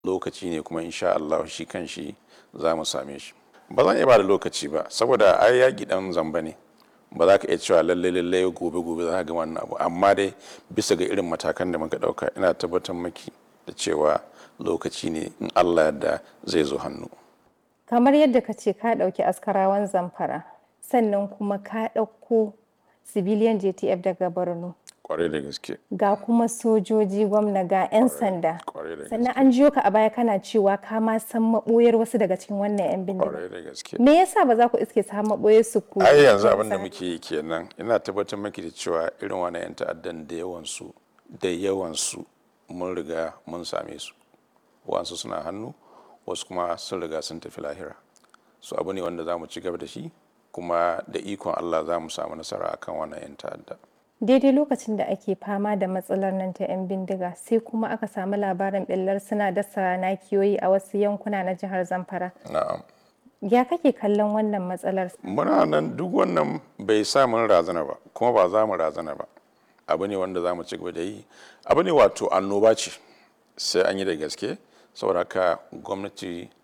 lokaci ne kuma insha Allah shi kan shi za mu same shi ba zan iya ba da lokaci ba saboda ai yaƙi ɗan zamba ne ba za ka iya cewa lalle lalle gobe gobe za ka ga wannan abu amma dai bisa ga irin matakan da muka ɗauka ina tabbatar maki da cewa lokaci ne in Allah yadda zai zo hannu kamar yadda ka ce ka ɗauki askarawan zamfara sannan kuma ka ɗauko civilian jtf daga borno kwarai da gaske ga kuma sojoji gwamna ga 'yan sanda kwarai da sannan an jiyo ka a baya kana cewa ka ma san maɓoyar wasu daga cikin wannan 'yan bindiga kwarai da gaske me yasa ba za ku iske su maɓoyar su ku ai yanzu abin da muke yi kenan ina tabbatar maki da cewa irin wani 'yan ta'addan da yawansu da yawansu mun riga mun same su wasu suna hannu wasu kuma sun riga sun tafi lahira su abu ne wanda za mu ci gaba da shi kuma da ikon allah za mu samu nasara akan wannan 'yan ta'adda daidai lokacin da ake fama da matsalar nan ta 'yan bindiga sai kuma aka samu labarin ɓillar suna dasa nakiyoyi a wasu yankuna na jihar zamfara na'am ya kake kallon wannan matsalar muna nan duk wannan bai sa mun razana ba kuma ba za mu razana ba abu ne wanda za mu ci gaba da yi abu ne wato annoba ce sai an yi da gaske saboda haka gwamnati